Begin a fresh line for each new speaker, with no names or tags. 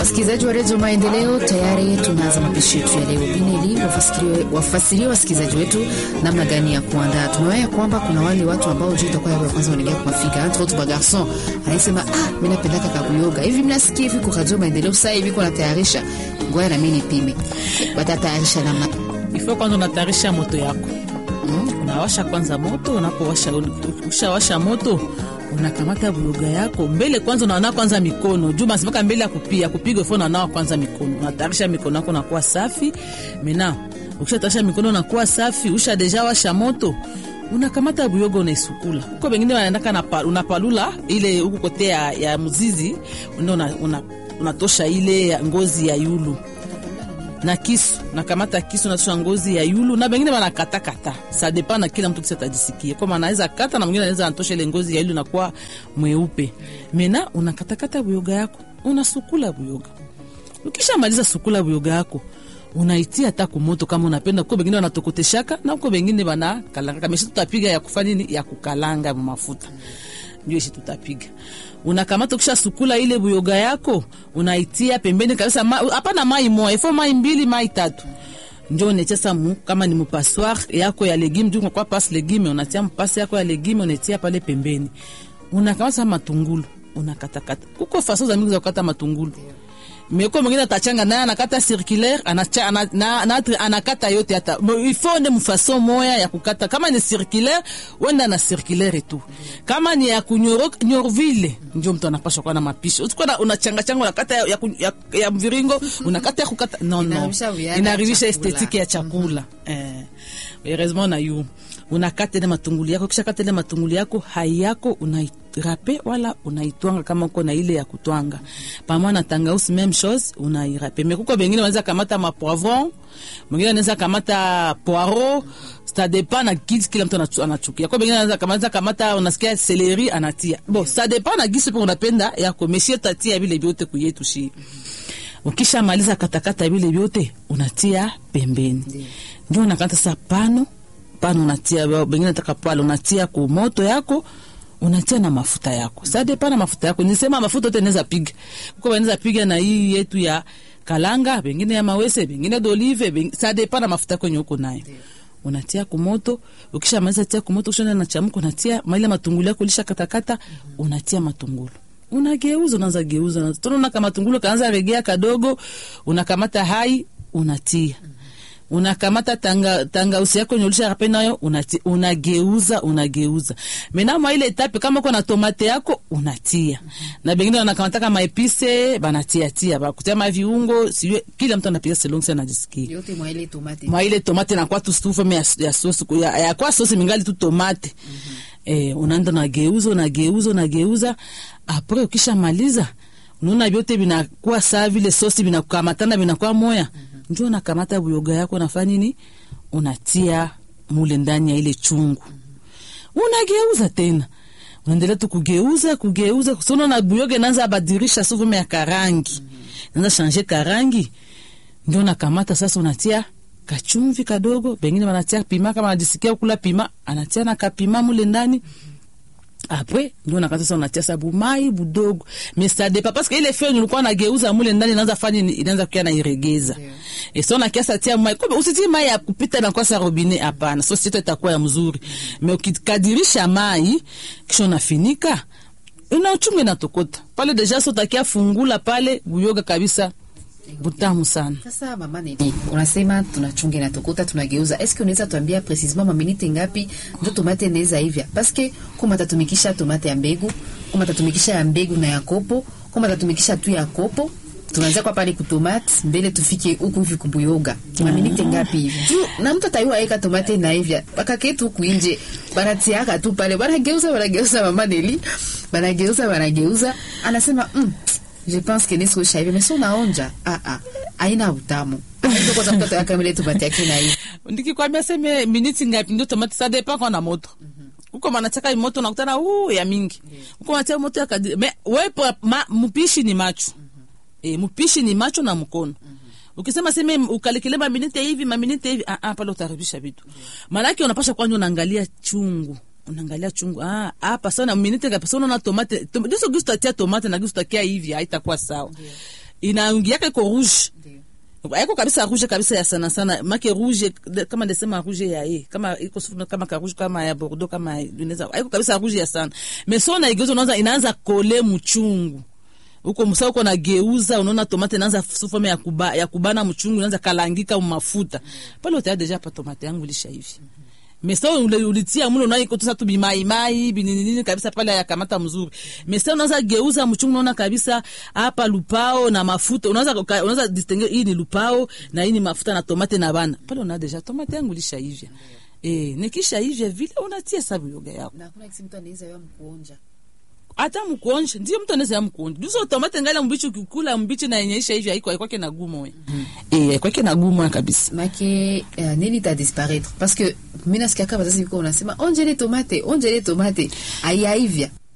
Wasikilizaji wa redio Maendeleo, tayari tunaanza mapishi yetu ya leo. Bineli wafasirie wasikilizaji wetu namna gani ya kuandaa. Tumewaia kwamba kuna wale watu ambao juu itakuwa yao ya kwanza wanaingia kuwafika, entre autres bagarson anasema ah, mimi napendaka kabuyoga hivi, mnasikia hivi kwa redio Maendeleo sasa hivi kuna tayarisha, ngoja na mimi nipime. Watatayarisha namna
ifo. Kwanza unatayarisha moto yako mm. Unawasha kwanza moto, unapowasha ushawasha moto unakamata buyoga yako mbele kwanza, unaona kwanza mikono juu masimaka mbele ya kupia kupiga fo, unanawa kwanza mikono, unatayarisha mikono yako nakuwa safi. Mena ukishatayarisha mikono nakuwa safi, usha deja washa moto, unakamata buyoga unaisukula huko. Wengine wanaendaka na unapalula ile huku kote ya, ya mzizi ndio una, unatosha ile ya ngozi ya yulu na kisu nakamata kisu natosha ngozi ya yulu, na bengine banakata kata, sa depa na kila mtu kisa tajisikie kama anaweza kata, na mwingine anaweza anatosha ile ngozi ya yulu na kuwa mweupe. Mena unakata kata buyoga yako, unasukula buyoga. Ukisha maliza sukula buyoga yako unaitia hata kumoto kama unapenda. Uko bengine wanatokoteshaka na uko bengine bana kalanga kama tutapiga ya kufanya nini, ya kukalanga mafuta ndio ishi tutapiga. Unakamata ukisha sukula ile buyoga yako unaitia pembeni kabisa, hapana ma, mai moja ifo mai mbili mai tatu, ndio unachesa mu kama ni mpassoir yako ya legume juu kwa pas legume, unatia mpasi yako ya legume unatia pale pembeni. Unakamata matungulu unakatakata, uko faso za mingi za kukata matungulu meko mwingine atachanga naye anakata circulaire anacha ana, na, na, anakata yote hata ifo nde mfaso moya ya kukata. Kama ni circulaire wenda na circulaire tu, kama ni ya kunyoro nyorvile ndio mtu anapaswa kuwa na mapishi. Usikwa unachanga changa unakata ya, ya, ya, ya mviringo unakata ya kukata no no, inaharibisha estetike ya chakula mm -hmm. eh heureusement na yu unakata ile matungulu yako, kisha kata ile matungulu yako hai yako unairape wala unaitwanga kama uko na ile ya kutwanga pamoja na tangausi, même chose unairape. Mekuko bengine wanaweza kamata ma poivron, mwingine anaweza kamata poiro, ça dépend na gisi kila mtu anachukia. Kwa bengine anaweza kamata kamata, unasikia celery anatia bon, ça dépend na gisi po unapenda yako, meshie tatia vile vyote kuyetu shi Ukisha maliza katakata vile vyote unatia pembeni, ndio unakata sa pano pano, unatia bengine nataka pale, unatia ku moto yako, unatia na mafuta yako. Sasa pana mafuta yako, nisema mafuta yote inaweza piga uko, inaweza piga na hii yetu ya kalanga, bengine ya mawese, bengine d'olive, bengine sasa pana mafuta yako yenye uko nayo unatia ku moto. Ukisha maliza tia ku moto, ukisha na chamuko, unatia maile matungulu yako lisha katakata, unatia matungulu unageuza unaanza geuza na tunaona kama tungulu kaanza regea kadogo, unakamata hai unatia, unakamata tanga tanga usi yako nyolisha rape nayo unatia, unageuza unageuza. Menamo ile etape kama uko na tomate yako unatia, na bengine wanakamata kama epise banatia tia ba kutia ma viungo, siyo kila mtu anapiga selon sana jisikie
yote mwa ile tomate
mwa ile tomate na kwa tu stufa ya, ya sosi ya, ya kwa sosi mingali tu tomate mm -hmm. Eh, unaenda unageuza unageuza unageuza apres ukisha maliza unaona vyote vinakuwa saa vile sosi vinakukamatana vinakuwa moya. mm -hmm. Ndio unakamata buyoga yako nafanya nini, unatia mule ndani ya ile chungu. mm -hmm. Unageuza tena unaendelea tu kugeuza kugeuza, kusona na buyoga inaanza abadirisha sufume ya karangi. mm -hmm. Inaanza shanje karangi, ndio unakamata sasa unatia kachumvi kadogo, bengine wanatia pima, kama anajisikia kula pima anatia na kapima mule ndani apre ndio nakata sasa, unatia sabu mai budogo mesade pa parce que ile feu nilikuwa nageuza mule ndani inaanza fanya inaanza kukia na iregeza yeah. E so na kiasa tia mai kumbe, usitie mai ya kupita na kwa sa robinet, hapana. So sito itakuwa ya mzuri mm. Me ukikadirisha mai kisha unafinika ina uchungu inatokota pale deja, so takia fungula pale buyoga kabisa butamu sana.
Sasa mama nini unasema tunachunga na tokota tunageuza, eske unaweza tuambia precisement maminite ngapi ndio tomate inaweza hivya? Paske kama tatumikisha tomate ya mbegu, kama tatumikisha ya mbegu na ya kopo, kama tatumikisha tu ya kopo, tunaanza kwa pale kutomate mbele tufike huku hivi kubuyoga. Maminite ngapi hivi? Juu na mtu ataiwa eka tomate na hivya. Paka ketu huku nje banatiaka tu pale, banageuza banageuza, mama Neli banageuza banageuza, anasema mm, Je pense que nisko shaive mais sona onja ah ah aina utamu ndio kwa sababu tutaka mile tupate yake na hii
ndikikwambia seme minutes ngapi ndio tomate ça dépend kwa na moto uko manachaka moto nakutana uh ya mingi uko macha moto ya kadiri mais wepo mpishi ni macho eh mpishi ni macho na mkono Ukisema seme ukalikile maminite hivi maminite hivi ah ah, pale utaribisha vitu. Maana yake unapasha kwanza unaangalia chungu unaangalia chungu ah, hapa sana minute ngapi? Sasa unaona tomate tom, ndizo gusto tia tomate na gusto takia hivi haitakuwa sawa. Yeah. inaingiaka iko rouge
Ndio.
aiko kabisa rouge kabisa ya sana sana make rouge de- kama ndesema rouge ya ye kama iko sufu kama ka rouge kama ya bordeaux kama inaweza aiko kabisa rouge ya sana mais so na igeuza unaanza inaanza kole mchungu uko msa uko nageuza unaona tomate inaanza sufome ya, kuba, ya kubana mchungu inaanza kalangika mafuta pale utaa deja pa tomate yangu lisha hivi mesa ulitia mule unaikotosa tu bimaimai bininini kabisa pale yakamata mzuri mesa unaweza geuza mchungu unaona kabisa hapa lupao na mafuta unaweza uka- unaweza distingue hii ni lupao na hii ni mafuta na tomate na bana pale una deja tomate yangu lisha hivya eh nikisha hivya vile unatia sabu yoga yako
na hakuna kisi mtu anaweza wewe mkuonja
hata mkuonje ndio mtu anaweza mkuonje duso tomate ngala mbichi ukikula mbichi na yenyeisha hivyo haiko haikwake na gumo we eh haikwake na gumo kabisa
make uh, nini ta disparaître parce que mi nasikiaka wazazi viko unasema onjele tomate onjele tomate aiyaivya